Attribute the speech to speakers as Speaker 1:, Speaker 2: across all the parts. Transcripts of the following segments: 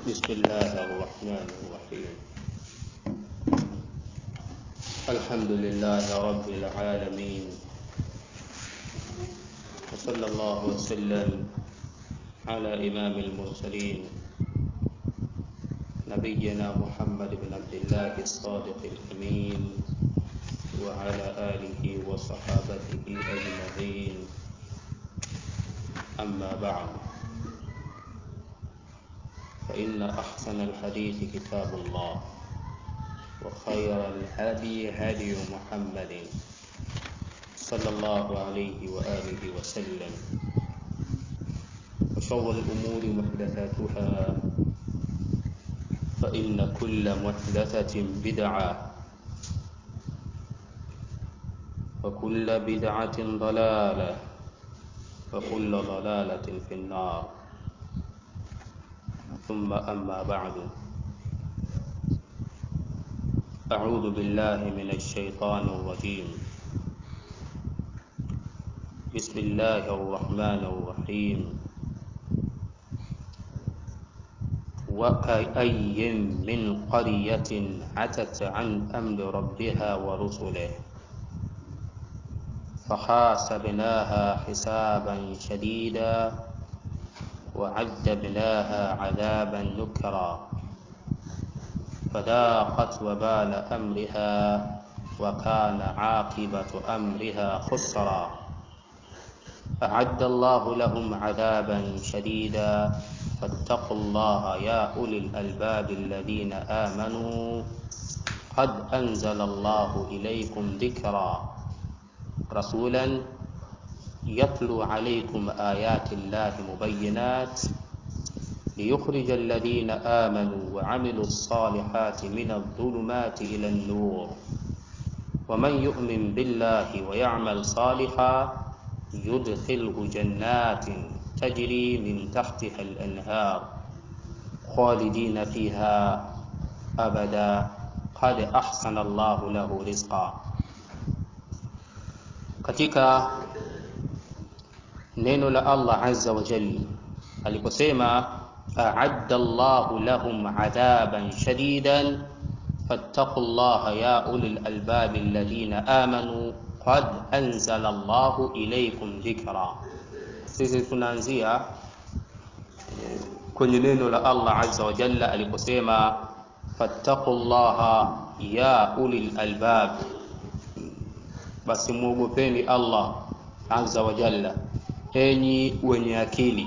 Speaker 1: بسم الله الرحمن الرحيم الحمد لله رب العالمين وصلى الله وسلم على إمام المرسلين نبينا محمد بن عبد الله الصادق الأمين وعلى آله وصحابته أجمعين أما بعد فإن أحسن الحديث كتاب الله وخير الهدي هدي محمد صلى الله عليه وآله وسلم وشر الأمور محدثاتها فإن كل محدثة بدعة وكل بدعة ضلالة وكل ضلالة في النار ثم أما بعد أعوذ بالله من الشيطان الرجيم بسم الله الرحمن الرحيم وكأي من قرية عتت عن أمر ربها ورسله فحاسبناها حسابا شديدا وعذبناها عذابا نكرا فذاقت وبال أمرها وكان عاقبة أمرها خسرا أعد الله لهم عذابا شديدا فاتقوا الله يا أولي الألباب الذين آمنوا قد أنزل الله إليكم ذكرا رسولا يتلو عليكم آيات الله مبينات ليخرج الذين آمنوا وعملوا الصالحات من الظلمات إلى النور ومن يؤمن بالله ويعمل صالحا يدخله جنات تجري من تحتها الأنهار خالدين فيها أبدا قد أحسن الله له رزقا katika neno la Allah azza wa jalla aliposema a'adda Allahu lahum adhaban shadidan fattaqullaha ya ulil albabi alladhina amanu qad anzala Allahu ilaykum dhikra. Sisi tunaanzia kwenye neno la Allah azza wa jalla aliposema fattaqullaha ya ulil albab, basi muogopeni Allah azza wa jalla enyi wenye akili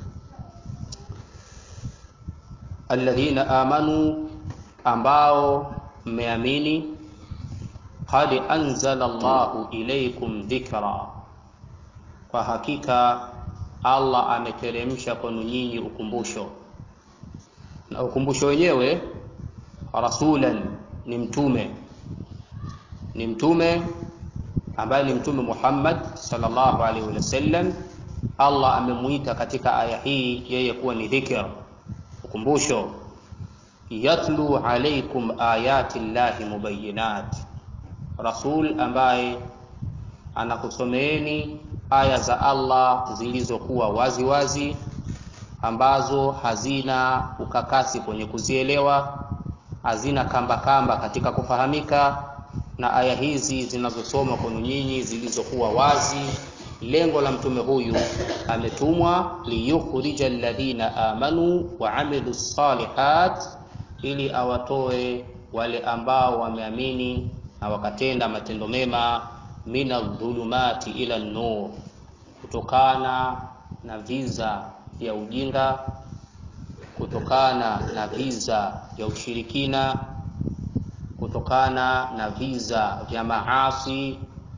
Speaker 1: alladhina amanu ambao mmeamini qad anzala Allahu ilaykum dhikra kwa hakika Allah ameteremsha kwenu nyinyi ukumbusho na ukumbusho wenyewe rasulan ni mtume ni mtume ambaye ni mtume Muhammad sallallahu alaihi wasallam Allah amemuita katika aya hii yeye kuwa ni dhikr ukumbusho yatlu alaikum ayati llahi mubayinat rasul ambaye anakusomeeni aya za Allah zilizokuwa wazi wazi ambazo hazina ukakasi kwenye kuzielewa hazina kamba kamba katika kufahamika na aya hizi zinazosoma kwenu nyinyi zilizokuwa wazi lengo la mtume huyu ametumwa liyukhrija alladhina amanu wa amilu salihat ili awatoe wale ambao wameamini na wakatenda matendo mema min adh-dhulumati ila nur kutokana na viza vya ujinga kutokana na viza vya ushirikina kutokana na viza vya maasi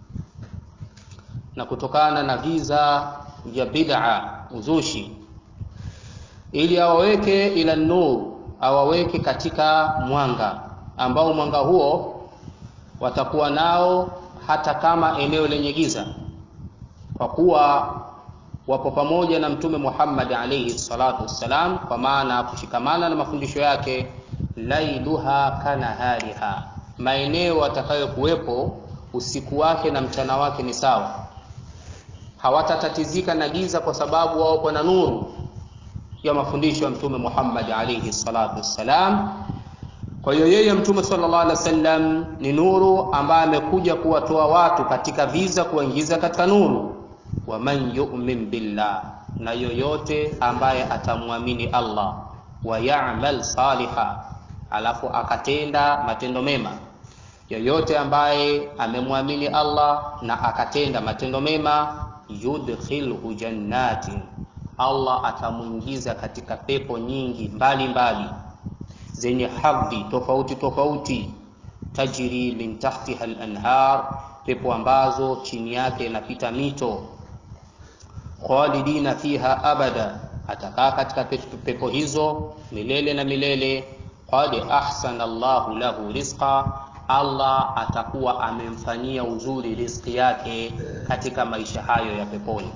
Speaker 1: na kutokana na viza vya bid'a uzushi ili awaweke ila nur awaweke katika mwanga ambao mwanga huo watakuwa nao hata kama eneo lenye giza kwa kuwa wapo pamoja na mtume Muhammad alayhi salatu wassalam kwa maana kushikamana na mafundisho yake lailuha kanahariha maeneo atakayokuwepo usiku wake na mchana wake ni sawa hawatatatizika na giza kwa sababu wao na nuru ya mafundisho ya mtume Muhammad alayhi salatu wassalam. Kwa hiyo yeye mtume sallallahu alaihi wasallam ni nuru ambaye amekuja kuwatoa watu katika viza kuwaingiza katika nuru. Wa man yu'min billah, na yoyote ambaye atamwamini Allah wa ya'mal saliha, alafu akatenda matendo mema. Yoyote ambaye amemwamini Allah na akatenda matendo mema, yudkhilhu jannatin, Allah atamwingiza katika pepo nyingi mbali mbali zenye hadhi tofauti tofauti, tajri min tahtiha al-anhar, pepo ambazo chini yake inapita mito. Khalidina fiha abada, atakaa katika pepo hizo milele na milele. Qad ahsana Allahu lahu rizqa, Allah atakuwa amemfanyia uzuri riziki yake katika maisha hayo ya peponi.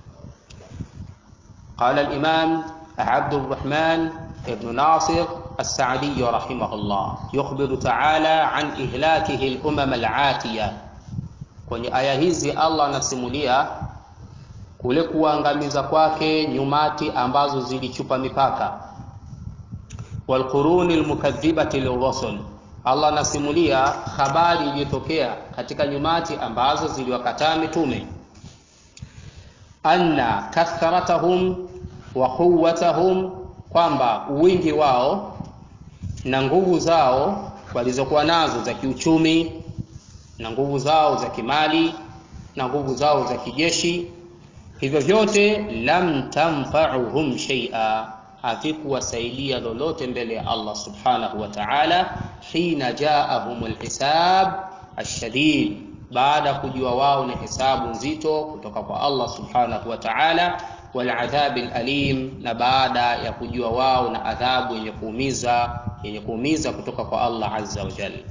Speaker 1: Qala al-Imam Abdurrahman ibn Nasir السعدي رحمه الله يخبر تعالى عن إهلاكه الأمم العاتية kwenye aya hizi Allah anasimulia kule kuangamiza kwake nyumati ambazo zilichupa mipaka, walquruni almukadhibati lirrusul. Allah anasimulia habari iliyotokea katika nyumati ambazo ziliwakataa mitume, anna kathratahum wa quwwatahum, kwamba wingi wao na nguvu zao walizokuwa nazo za kiuchumi na nguvu zao za kimali na nguvu zao za kijeshi, hivyo vyote lam tanfa'uhum shay'a, havikuwasaidia lolote mbele ya Allah subhanahu wa ta'ala. Hina jaahum alhisab ashadid, baada ya kujua wao ni hisabu nzito kutoka kwa Allah subhanahu wa ta'ala, waladhabi alalim, na baada ya kujua wao na adhabu yenye kuumiza yenye kuumiza kutoka kwa Allah azza wa jalla.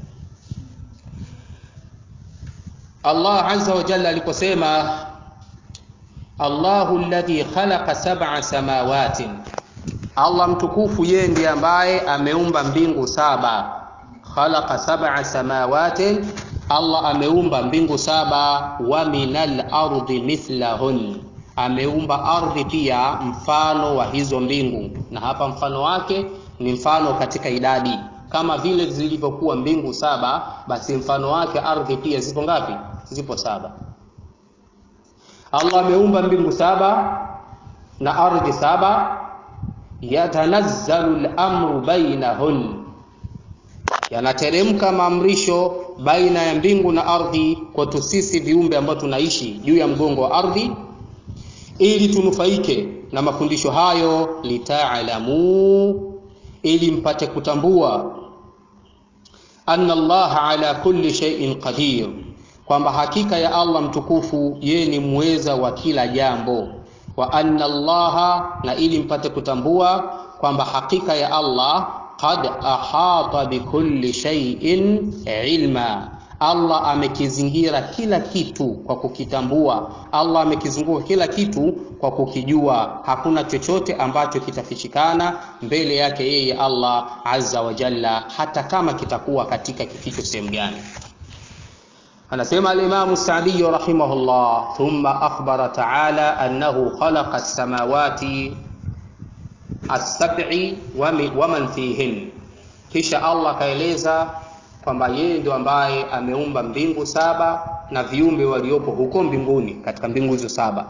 Speaker 1: Allah azza wa jalla aliposema Allahu alladhi khalaqa sab'a samawatin, Allah mtukufu yeye ndiye ambaye ameumba mbingu saba. Khalaqa sab'a samawatin, Allah ameumba mbingu saba. Wa minal ardi mithlahun, ameumba ardhi pia mfano wa hizo mbingu, na hapa mfano wake ni mfano katika idadi, kama vile zilivyokuwa mbingu saba, basi mfano wake ardhi pia zipo ngapi? Zipo saba. Allah ameumba mbingu saba na ardhi saba. Yatanazzalu al-amru bainahun, yanateremka maamrisho baina ya mbingu na ardhi kwetu sisi viumbe ambao tunaishi juu ya mgongo wa ardhi, ili tunufaike na mafundisho hayo, litaalamu ili mpate kutambua anna Allah ala kulli shay'in qadir, kwamba hakika ya Allah mtukufu yeye ni muweza wa kila jambo. Wa anna Allah, na ili mpate kutambua kwamba hakika ya Allah qad ahata bikulli shay'in ilma, Allah amekizingira kila kitu kwa kukitambua. Allah amekizunguka kila kitu kwa kukijua. Hakuna chochote ambacho kitafichikana mbele yake yeye Allah azza wa jalla, hata kama kitakuwa katika kificho sehemu gani. Anasema al-Imam Sa'di rahimahullah, thumma akhbara ta'ala annahu khalaqa as-samawati as-sab'i wa man fihin, kisha Allah kaeleza kwamba yeye ndio ambaye ameumba mbingu saba na viumbe waliopo huko mbinguni katika mbingu hizo saba.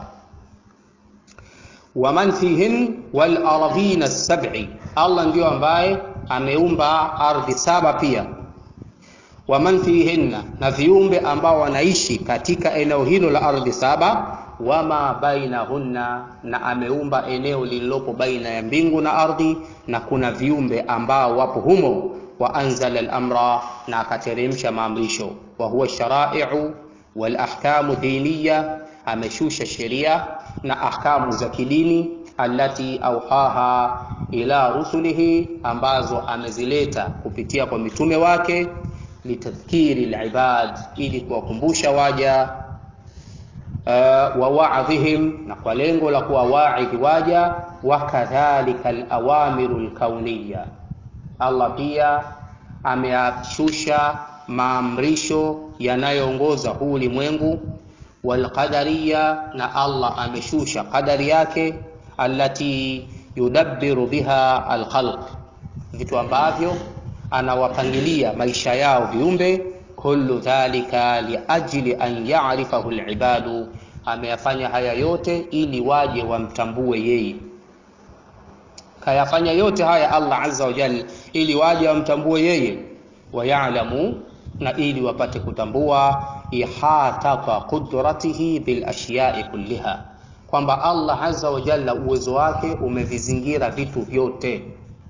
Speaker 1: Waman fihin wal ardhina sab'i, Allah ndio ambaye ameumba ardhi saba pia. Waman fihinna, na viumbe ambao wanaishi katika eneo hilo la ardhi saba. Wama bainahunna, na ameumba eneo lililopo baina ya mbingu na ardhi, na kuna viumbe ambao wapo humo wa anzala al-amra, na akateremsha maamrisho. Wa huwa sharai'u wal ahkamu diniya, ameshusha sheria na ahkamu za kidini. Allati auhaha ila rusulihi, ambazo amezileta kupitia kwa mitume wake. Litadhkiri al-ibad, ili kuwakumbusha waja uh, wa wa'dhihim, na kwa lengo la kuwawaidhi waja. Wa kadhalika al-awamiru al-kauniyya Allah pia ameashusha maamrisho yanayoongoza huu ulimwengu. Walqadariya, na Allah ameshusha qadari yake. Allati yudabbiru biha alkhalq vitu ambavyo anawapangilia maisha yao viumbe kullu dhalika liajli an ya'rifahu alibadu ameyafanya haya yote ili waje wamtambue yeye kayafanya yote haya Allah azza wa jalla ili waje wamtambue yeye wayalamu na ili wapate kutambua ihatata qudratihi bil ashiya'i kulliha kwamba Allah azza wa jalla uwezo wake umevizingira vitu vyote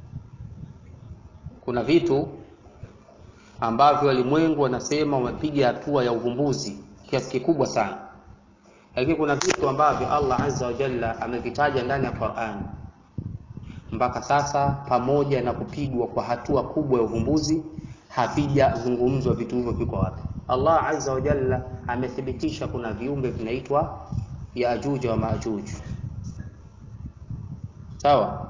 Speaker 1: kuna vitu ambavyo walimwengu wanasema wamepiga hatua ya uvumbuzi kiasi kikubwa sana lakini kuna vitu ambavyo Allah azza wa jalla amevitaja ndani ya Qur'an mpaka sasa pamoja na kupigwa kwa hatua kubwa ya uvumbuzi havijazungumzwa vitu hivyo viko wapi Allah azza wa jalla amethibitisha kuna viumbe vinaitwa Yajuj wa Majuj sawa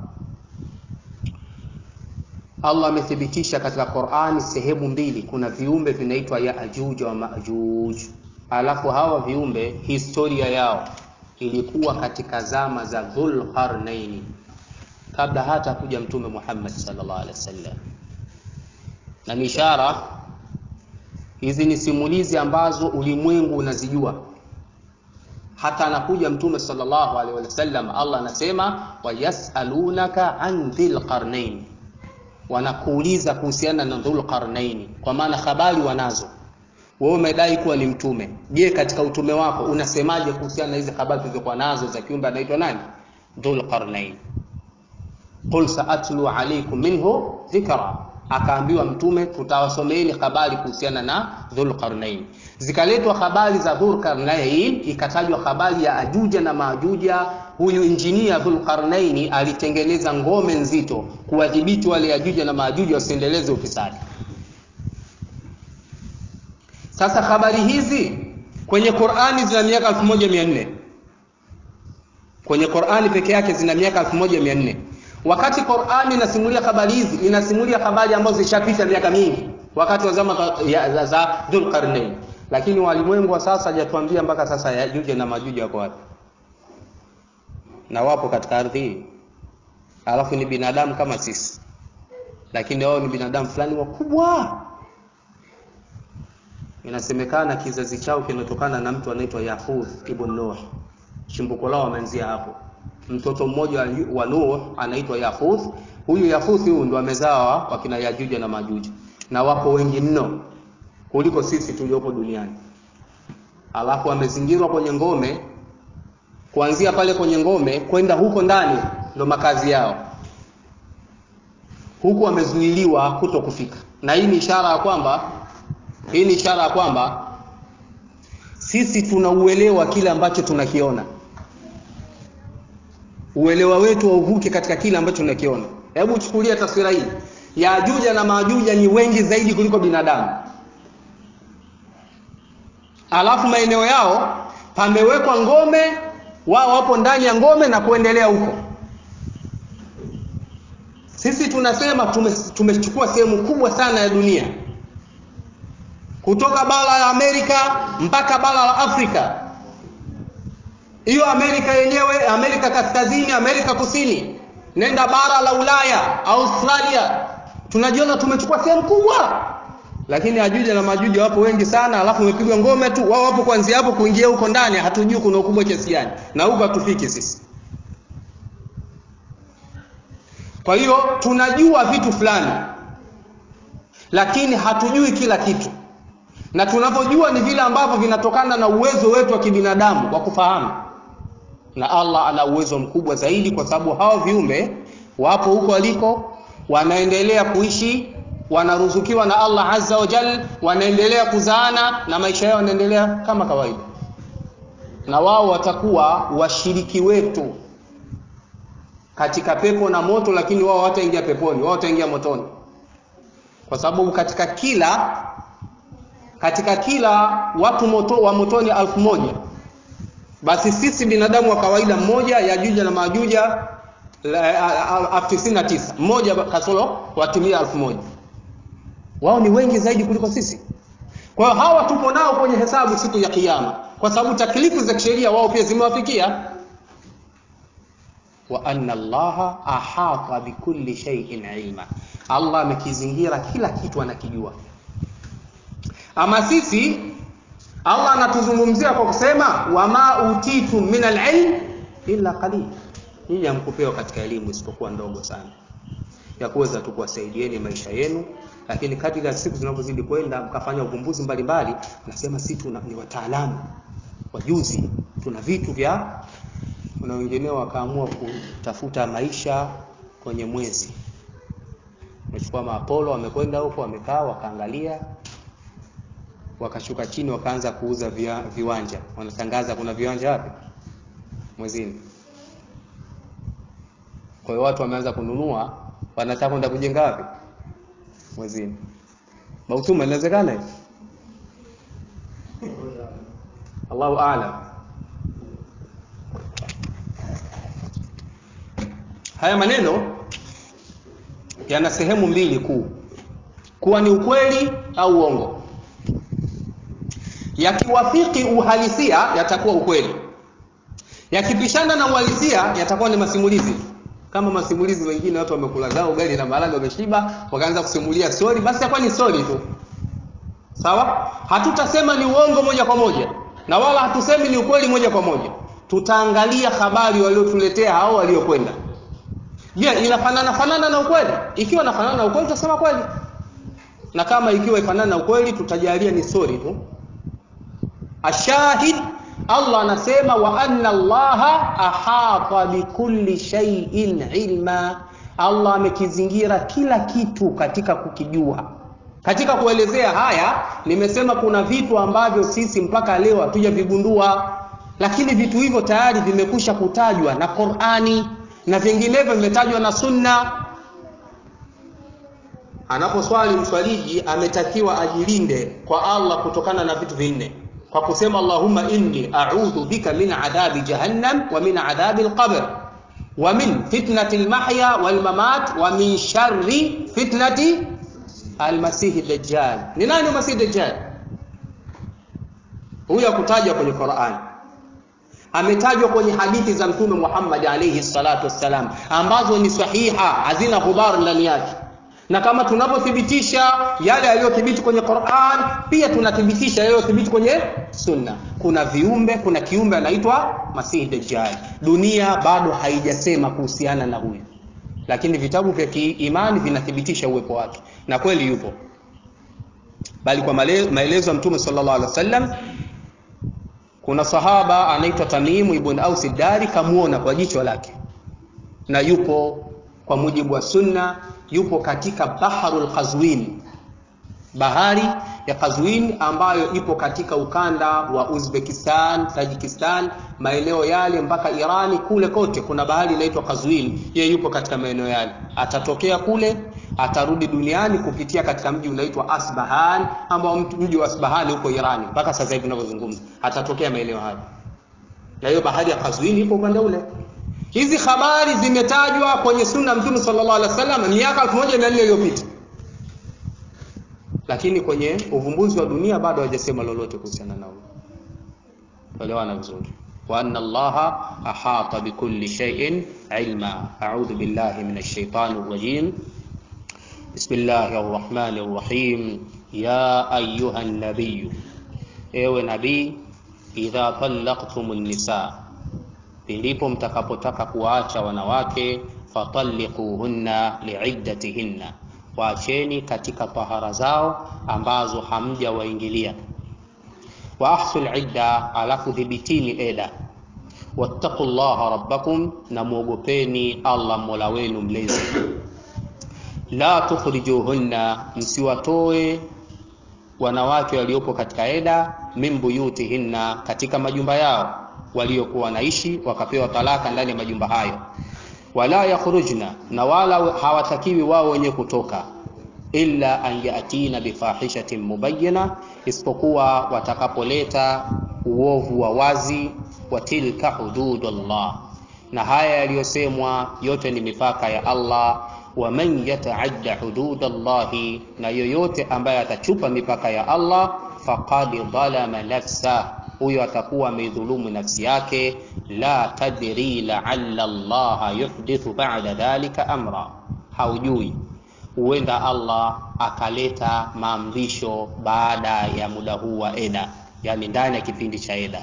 Speaker 1: Allah amethibitisha katika Qur'ani sehemu mbili kuna viumbe vinaitwa Yajuj wa Majuj alafu hawa viumbe historia yao ilikuwa katika zama za Dhul Qarnaini kabla hata kuja mtume Muhammad sallallahu alaihi wasallam na ni ishara hizi ni simulizi ambazo ulimwengu unazijua hata anakuja mtume sallallahu alaihi wasallam Allah anasema wayasalunaka an dhil qarnain wanakuuliza kuhusiana na dhul qarnain kwa maana habari wanazo wewe umedai kuwa ni mtume je katika utume wako unasemaje kuhusiana na hizi habari tulizokuwa nazo za kiumbe anaitwa nani dhul qarnain qul saatlu alaykum minhu dhikra akaambiwa mtume tutawasomeeni habari kuhusiana na dhulqarnain zikaletwa habari za dhulqarnain ikatajwa habari ya ajuja na maajuja huyu injinia dhulqarnain alitengeneza ngome nzito kuwadhibiti wale ajuja na maajuja wasiendeleze ufisadi sasa habari hizi kwenye Qur'ani zina miaka 1400 kwenye Qur'ani peke yake zina miaka 1400 wakati Qur'ani inasimulia habari hizi inasimulia habari ambazo zishapita miaka mingi wakati wa zama za, za Dhulqarnain lakini walimwengu wa sasa hajatuambia mpaka sasa Yajuj na Majuj wako wapi na wapo katika ardhi hii alafu ni binadamu kama sisi lakini wao ni binadamu fulani wakubwa inasemekana kizazi chao kinatokana na mtu anaitwa Yahuth ibn Nuh chimbuko lao wameanzia hapo mtoto mmoja wa Nuh anaitwa Yahuth huyu Yahuth huyu ndo amezaa wakina Yajuja na Majuja na wapo wengi mno kuliko sisi tuliopo duniani alafu amezingirwa kwenye ngome kuanzia pale kwenye ngome kwenda huko ndani ndo makazi yao huku wamezuiliwa kuto kufika na hii ni ishara ya kwamba hii ni ishara ya kwamba sisi tunauelewa kile ambacho tunakiona uelewa wetu wauvuke katika kile ambacho tunakiona hebu chukulia taswira hii Yajuja na Majuja ni wengi zaidi kuliko binadamu alafu maeneo yao pamewekwa ngome wao wapo ndani ya ngome na kuendelea huko sisi tunasema tumechukua tume sehemu kubwa sana ya dunia kutoka bara la Amerika mpaka bara la Afrika hiyo Amerika yenyewe Amerika kaskazini Amerika kusini nenda bara la Ulaya Australia tunajiona tumechukua sehemu kubwa lakini ajuja na majuja wapo wengi sana alafu umepigwa ngome tu wao wapo kuanzia hapo kuingia huko ndani hatujui kuna ukubwa kiasi gani na huko hatufiki sisi kwa hiyo tunajua vitu fulani lakini hatujui kila kitu na tunavyojua ni vile ambavyo vinatokana na uwezo wetu wa kibinadamu wa kufahamu na Allah ana uwezo mkubwa zaidi kwa sababu hao viumbe wapo huko waliko wanaendelea kuishi wanaruzukiwa na Allah azza wa jal wanaendelea kuzaana na maisha yao yanaendelea kama kawaida na wao watakuwa washiriki wetu katika pepo na moto lakini wao wataingia peponi wao wataingia motoni kwa sababu katika kila katika kila watu moto, wa motoni alfu moja basi sisi binadamu wa kawaida mmoja yajuja na majuja elfu tisini na tisa mmoja kasoro watimia elfu moja wao ni wengi zaidi kuliko sisi kwa hiyo hawa tupo nao kwenye hesabu siku ya kiyama kwa sababu taklifu za kisheria wao pia zimewafikia wa anna allaha ahata bikulli shay'in ilma allah amekizingira kila kitu anakijua ama sisi allah anatuzungumzia kwa kusema wama utitum min alilm illa qalil nyinyi hamkupewa katika elimu isipokuwa ndogo sana ya kuweza tu kuwasaidieni maisha yenu lakini kadri ya siku zinavyozidi kwenda mkafanya uvumbuzi mbalimbali nasema si tuna ni wataalamu wajuzi tuna vitu vya kuna wengineo wakaamua kutafuta maisha kwenye mwezi wamechukua maapolo wamekwenda huko wamekaa wakaangalia wakashuka chini wakaanza kuuza via, viwanja wanatangaza kuna viwanja wapi mwezini kwa hiyo watu wameanza kununua wanataka kwenda kujenga wapi mwezini mautuma inawezekana hivi Allahu aalam haya maneno yana sehemu mbili kuu kuwa ni ukweli au uongo yakiwafiki uhalisia yatakuwa ukweli yakipishana na uhalisia yatakuwa ni masimulizi kama masimulizi mengine watu wamekula zao ugali na maharage wameshiba wakaanza kusimulia story basi yakuwa ni story tu sawa hatutasema ni uongo moja kwa moja na wala hatusemi ni ukweli moja kwa moja tutaangalia habari waliotuletea hao waliokwenda je yeah, inafanana fanana na ukweli ikiwa inafanana na ukweli tutasema kweli na kama ikiwa ifanana na ukweli tutajalia ni story tu ashahid Allah anasema wa anna Allaha ahata bikulli shay'in ilma Allah amekizingira kila kitu katika kukijua katika kuelezea haya nimesema kuna vitu ambavyo sisi mpaka leo hatujavigundua lakini vitu hivyo tayari vimekusha kutajwa na Qur'ani na vinginevyo vimetajwa na Sunna anaposwali mswaliji ametakiwa ajilinde kwa Allah kutokana na vitu vinne kwa kusema Allahumma inni a'udhu bika min adhabi jahannam wa min adhabi al-qabr wa min fitnati al-mahya wal mamat wa min sharri fitnati al-masih ad-dajjal ni nani masih ad-dajjal huyu akutajwa kwenye Qur'an ametajwa kwenye hadithi za mtume Muhammad alayhi salatu wassalam ambazo ni sahiha hazina ghubar ndani yake na kama tunavyothibitisha yale yaliyothibiti kwenye Qur'an pia tunathibitisha yaliyothibiti kwenye Sunna. Kuna viumbe, kuna kiumbe anaitwa Masihi Dajjal. Dunia bado haijasema kuhusiana na huyu, lakini vitabu vya kiimani vinathibitisha uwepo wake, na kweli yupo, bali kwa maelezo ya Mtume sallallahu alaihi wasallam kuna sahaba anaitwa Tamimu ibn Aus Dari kamuona kwa jicho lake, na yupo kwa mujibu wa Sunna yupo katika baharul Qazwin, bahari ya Qazwin ambayo ipo katika ukanda wa Uzbekistan, Tajikistan, maeneo yale mpaka Irani kule kote kuna bahari inaitwa Qazwin. Yeye yupo katika maeneo yale, atatokea kule, atarudi duniani kupitia katika mji unaitwa Asbahan, ambao mji wa Asbahan huko Irani mpaka sasa hivi tunavyozungumza, atatokea maeneo hayo, na hiyo bahari ya Qazwin ipo upande ule. Hizi habari zimetajwa kwenye sunna Mtume sallallahu alaihi wasallam miaka 1400 iliyopita, lakini kwenye uvumbuzi wa dunia bado hawajasema lolote kuhusiana nao. Elewana vizuri. wa anna Allaha ahata bikulli shay'in ilma. A'udhu billahi minash shaitani rrajim. Bismillahir rahmanir rahim. Ya ayyuhan nabiyyu, ewe nabii, idha talaqtumun nisaa ndipo mtakapotaka kuwaacha wanawake fatalliquhunna liiddatihinna, waacheni katika tahara zao ambazo hamjawaingilia. Wa ahsul idda, alafu dhibitini eda. Wattaqullaha rabbakum, na muogopeni Allah mola wenu mlezi. La tukhrijuhunna, msiwatoe wanawake waliopo katika eda, min buyutihinna, katika majumba yao waliokuwa wanaishi wakapewa talaka ndani ya majumba hayo. Wala yakhrujna, na wala hawatakiwi wao wenye kutoka, illa an yatina bifahishatin mubayyana, isipokuwa watakapoleta uovu wa wazi. Wa tilka hududullah, na haya yaliyosemwa yote ni mipaka ya Allah. Wa man yataadda hududallahi, na yoyote ambaye atachupa mipaka ya Allah, faqad dhalama nafsa huyo atakuwa ameidhulumu nafsi yake. La tadri laalla Allaha yuhdithu ba'da dhalika amra, haujui huenda Allah akaleta maamrisho baada ya muda huu wa eda, yani ndani ya kipindi cha eda.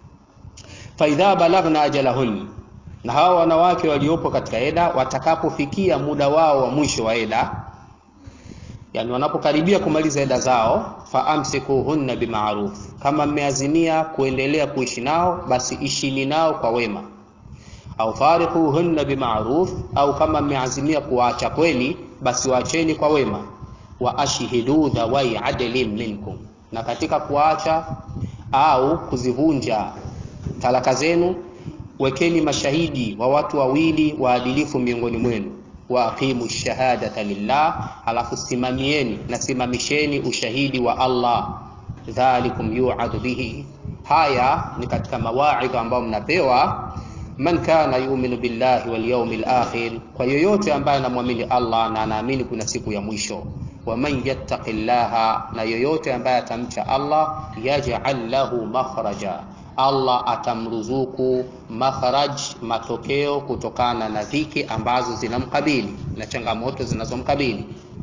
Speaker 1: Faidha balaghna ajalahun, na hawa wanawake waliopo katika eda watakapofikia muda wao wa mwisho wa eda, yani wanapokaribia kumaliza eda zao, faamsikuhunna bima'ruf, kama mmeazimia kuendelea kuishi nao, basi ishini nao kwa wema au fariquhunna bima'ruf, au kama mmeazimia kuwaacha kweli, basi waacheni kwa wema. Wa ashhidu dhawai adlin minkum, na katika kuacha au kuzivunja talaka zenu wekeni mashahidi wa watu wawili waadilifu miongoni mwenu. Wa aqimu shahadata lillah, alafu simamieni na simamisheni ushahidi wa Allah. Dhalikum yu'adhu bihi, haya ni katika mawaidha ambayo mnapewa man kana yu'minu billahi wal yawmil akhir, kwa yoyote ambaye anamwamini Allah na anaamini kuna siku ya mwisho. Wa man yattaqillaha, na yoyote ambaye atamcha Allah, yaj'al lahu makhraja, Allah atamruzuku makhraj, matokeo kutokana na dhiki ambazo zinamkabili na changamoto zinazomkabili.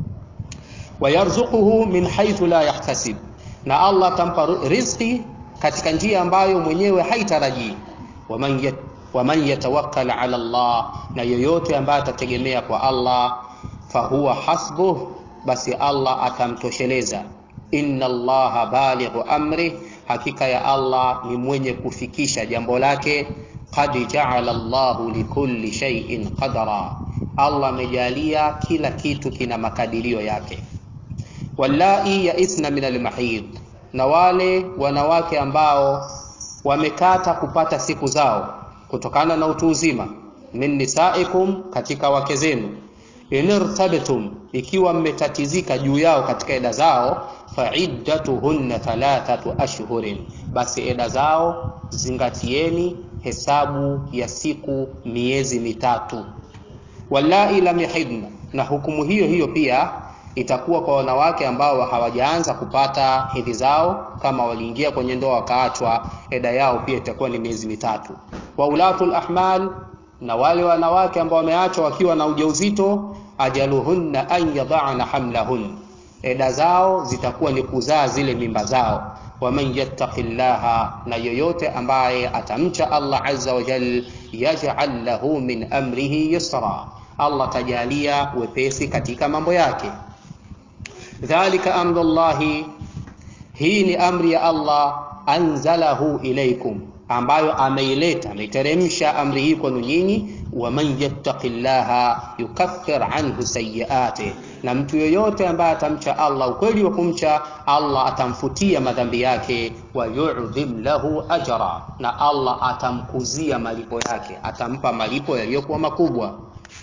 Speaker 1: Wa yarzuquhu min haythu la yahtasib, na Allah atampa riziki katika njia ambayo mwenyewe haitarajii. Waman waman yatawakkal ala Allah, na yoyote ambaye atategemea kwa Allah, fahuwa hasbuh, basi Allah atamtosheleza. Inna Allaha balighu amri, hakika ya Allah ni mwenye kufikisha jambo lake. Qad ja'ala Allahu likulli shay'in qadara, Allah amejalia kila kitu kina makadirio yake. Wallai yaisna min almahid, na wale wanawake ambao wamekata kupata siku zao kutokana na utu uzima, min nisaikum, katika wake zenu, inirtabtum, ikiwa mmetatizika juu yao katika eda zao, faiddatuhunna thalathatu ashhurin, basi eda zao zingatieni hesabu ya siku miezi mitatu. Wallai lam yahidna, na hukumu hiyo hiyo pia itakuwa kwa wanawake ambao hawajaanza kupata hedhi zao, kama waliingia kwenye ndoa wakaachwa, eda yao pia itakuwa ni miezi mitatu. Wa ulatul ahmal, na wale wanawake ambao wameachwa wakiwa na ujauzito, ajaluhunna an yadhana hamlahun, eda zao zitakuwa ni kuzaa zile mimba zao. Waman yattaqillaha, na yoyote ambaye atamcha Allah azza wa jal, yaj'al lahu min amrihi yusra, Allah tajalia wepesi katika mambo yake. Dhalika amrullahi, hii ni amri ya Allah, anzalahu ilaikum, ambayo ameileta ameiteremsha amri hii kwenu nyinyi. Waman yattaqillaha yukaffir anhu sayyiati, na mtu yoyote ambaye atamcha Allah ukweli wa kumcha Allah atamfutia madhambi yake. Wa yu'dhim lahu ajra, na Allah atamkuzia malipo yake, atampa malipo yaliyokuwa makubwa.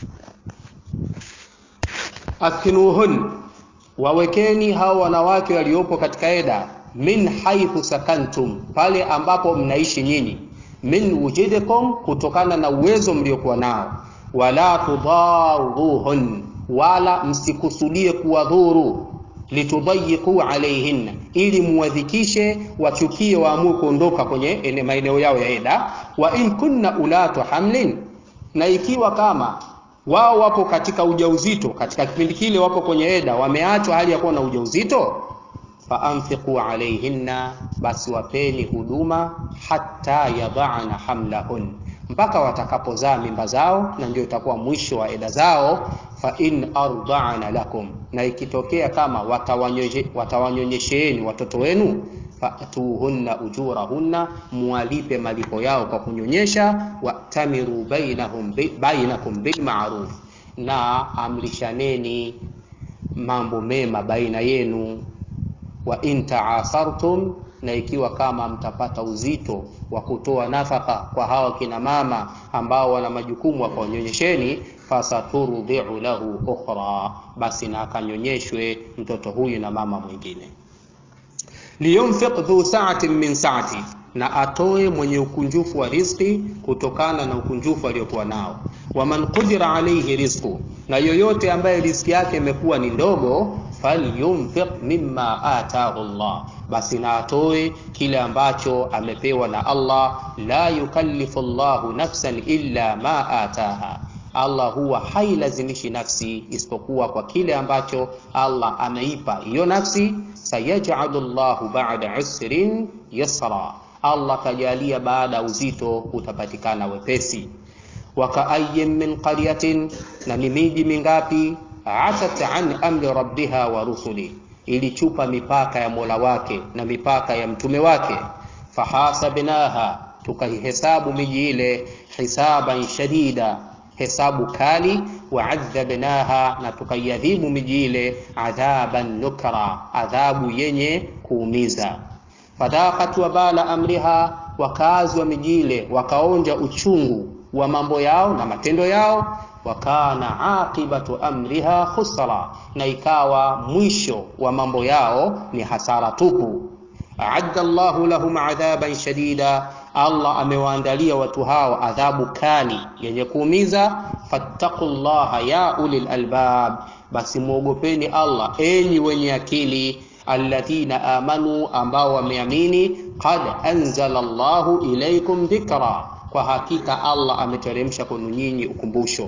Speaker 1: Askinuhun, wawekeni hao wanawake waliopo katika eda, min haithu sakantum, pale ambapo mnaishi nyinyi, min wujidikum, kutokana na uwezo mliokuwa nao, wala tudharuhun, wala msikusudie kuwadhuru, litudhayiqu alaihinna, ili muwadhikishe, wachukie, waamue kuondoka kwenye maeneo yao ya eda. Wa in kunna ulatu hamlin, na ikiwa kama wao wapo katika ujauzito, katika kipindi kile wapo kwenye eda, wameachwa hali ya kuwa na ujauzito, fa anfiqu alaihinna, basi wapeni huduma, hatta yadhana hamlahun, mpaka watakapozaa mimba zao, na ndio itakuwa mwisho wa eda zao. Fa in arda'na lakum, na ikitokea kama watawanyonyesheeni watoto wenu fatuhunna ujurahunna, muwalipe malipo yao kwa kunyonyesha. Watamiru bainahum bainakum bilmaruf, na amrishaneni mambo mema baina yenu. Wa in taasartum, na ikiwa kama mtapata uzito wa kutoa nafaka kwa hawa kina mama ambao wana majukumu wakawanyonyesheni, fasaturdiu lahu ukhra, basi na akanyonyeshwe mtoto huyu na mama mwingine liyunfiq dhu sa'atin min sa'ati, na atoe mwenye ukunjufu wa riziki kutokana na ukunjufu aliokuwa nao. Waman qudira alayhi rizqu, na yoyote ambaye riziki yake imekuwa ni ndogo, falyunfiq mimma atahu Allah, basi na atoe kile ambacho amepewa na Allah. La yukallifu Allahu nafsan illa ma ataha, Allah huwa hailazimishi nafsi isipokuwa kwa kile ambacho Allah ameipa hiyo nafsi. Sayajalu llahu ba'da usrin yasra, Allah kajalia baada ya uzito utapatikana wepesi. Wakaayin min qaryatin, na ni miji mingapi atat an amri rabbiha wa rusuli, ilichupa mipaka ya Mola wake na mipaka ya mtume wake. Fahasabnaha, tukaihesabu miji ile hisaban shadida, hesabu kali. Waadhabnaha, na tukaiadhibu miji ile adhaban nukra, adhabu yenye kuumiza. Fadhaqat wabala amriha, wakazi wa miji ile wakaonja uchungu wa mambo yao na matendo yao wa kana aqibatu amriha khusra, na ikawa mwisho wa mambo yao ni hasara tupu. Aadda Allahu lahum adhaban shadida, Allah amewaandalia watu hao adhabu kali yenye kuumiza. Fattaqullaha ya ulil albab, basi mwogopeni Allah enyi wenye akili. Alladhina amanu, ambao wameamini. Qad anzala Allahu ilaykum dhikra, kwa hakika Allah ameteremsha kwenu nyinyi ukumbusho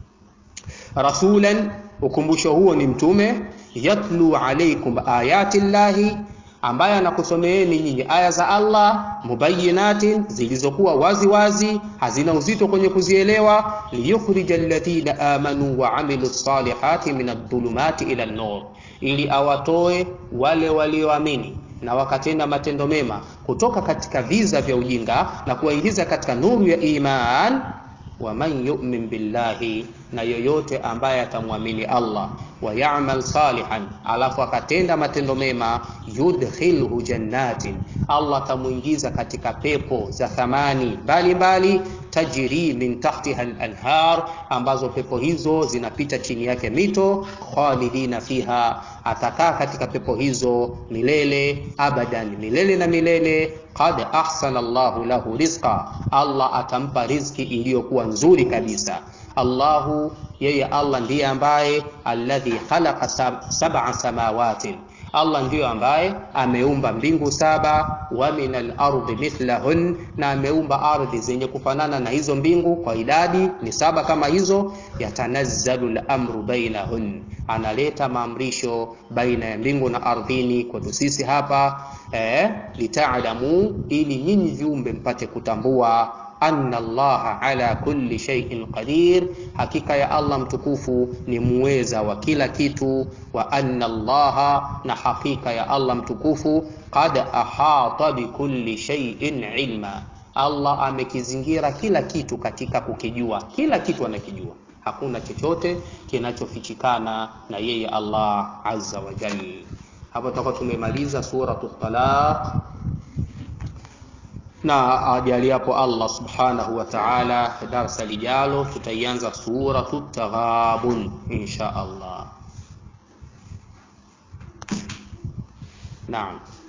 Speaker 1: rasulan ukumbusho huo ni mtume. Yatlu alaykum ayati llahi, ambaye anakusomeeni nyinyi aya za Allah. Mubayinatin, zilizokuwa wazi wazi, hazina uzito kwenye kuzielewa. Liyukhrija alladhina amanu wa amilu salihati min adh-dhulumati ila an-nur, ili awatoe wale walioamini na wakatenda matendo mema kutoka katika viza vya ujinga na kuwaingiza katika nuru ya iman waman yu'min billahi, na yoyote ambaye atamwamini Allah, wa ya'mal salihan, alafu akatenda matendo mema, yudkhilhu jannatin, Allah atamwingiza katika pepo za thamani mbalimbali, tajri min tahtiha al-anhar, ambazo pepo hizo zinapita chini yake mito, khalidina fiha, atakaa katika pepo hizo milele, abadan, milele na milele. Qad ahsana Allahu lahu rizqa, Allah atampa riziki iliyokuwa nzuri kabisa. Allahu, yeye Allah ndiye ambaye alladhi khalaqa sab'a samawati, Allah ndiyo ambaye ameumba mbingu saba, wa min al-ardi mithlahun, na ameumba ardhi zenye kufanana na hizo mbingu kwa idadi ni saba kama hizo. Yatanazzalu al-amru bainahun, analeta maamrisho baina ya mbingu na ardhini kwetu sisi hapa eh, litaalamu, ili nyinyi viumbe mpate kutambua anna Allaha ala kulli shay'in qadir, hakika ya Allah mtukufu ni muweza wa kila kitu. Wa anna Allaha, na hakika ya Allah mtukufu qad ahata bi kulli shay'in ilma, Allah amekizingira kila kitu katika kukijua, kila kitu anakijua, hakuna chochote kinachofichikana na yeye Allah azza wa jalla. Hapo tutakuwa tumemaliza suratu Talaq na ajaliapo Allah subhanahu wa ta'ala, darasa lijalo tutaianza suratu Taghabun insha Allah. Naam.